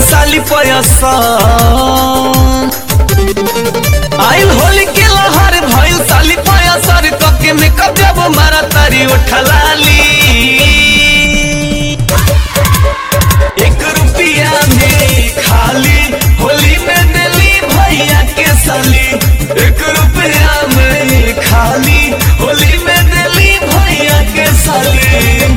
साली पयसन आइल होली के लहर भइल साली पयसर कके में कब मारा तारी उठलाली एक रुपया में खाली होली में दिली भैया के साली एक रुपया में खाली होली में दिली भैया के साली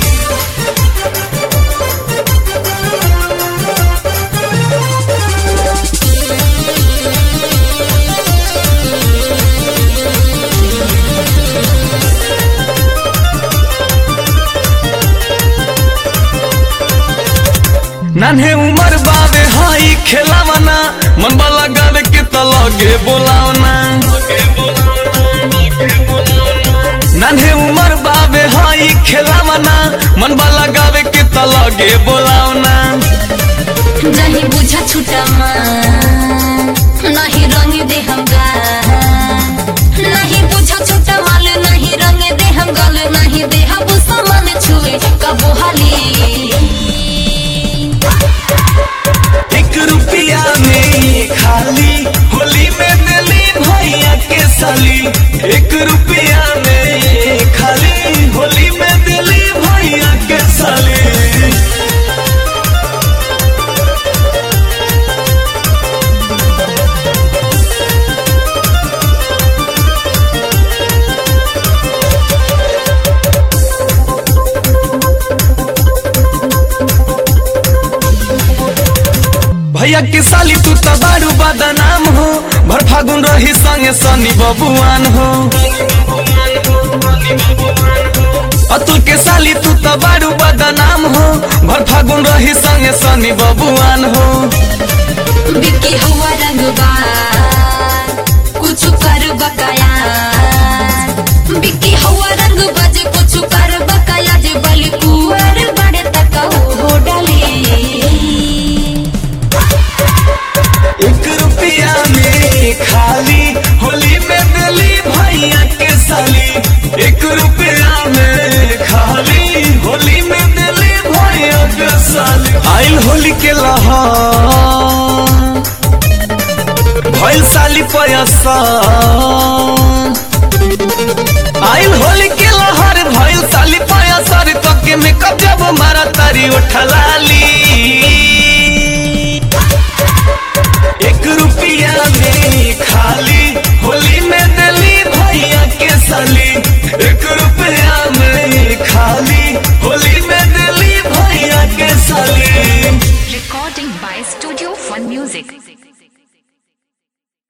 नान्हे उमर बावे हाई खेलावना मन वाला गावे के त लगे बोलावना नान्हे उमर बावे हाई खेलावना मन वाला गावे के त लगे बोलावना नहीं बुझा छुटा नहीं रंग दे हम नहीं बुझा छुटा माल नहीं रंग दे हम गल नहीं दे हम सामान छुए कबो हाली एक रुपया में खाली होली में दिली भैया के साली एक रुपया में खाली होली में दिली भैया के साली भैया के साली तू तो बारू बदनाम हो भर फागुन रही संगे सनी बबुआन हो अतुल के साली तू तो बारू बदनाम हो भर फागुन रही संगे सनी बबुआन हो बिकी हुआ रंगबा कुछ कर बकाया बिकी हुआ रंग बजे कुछ कर बकाया जे बल कुआर बड़े तक हो डाली एक रुपया में खाली होली में दिली भैया के साली एक रुपया में खाली होली में दिली भैया के साली आइल होली के लहर भइल साली पयसन आइल होली के लहर भइल साली पयसर कके में कब मारा तारी उठलाली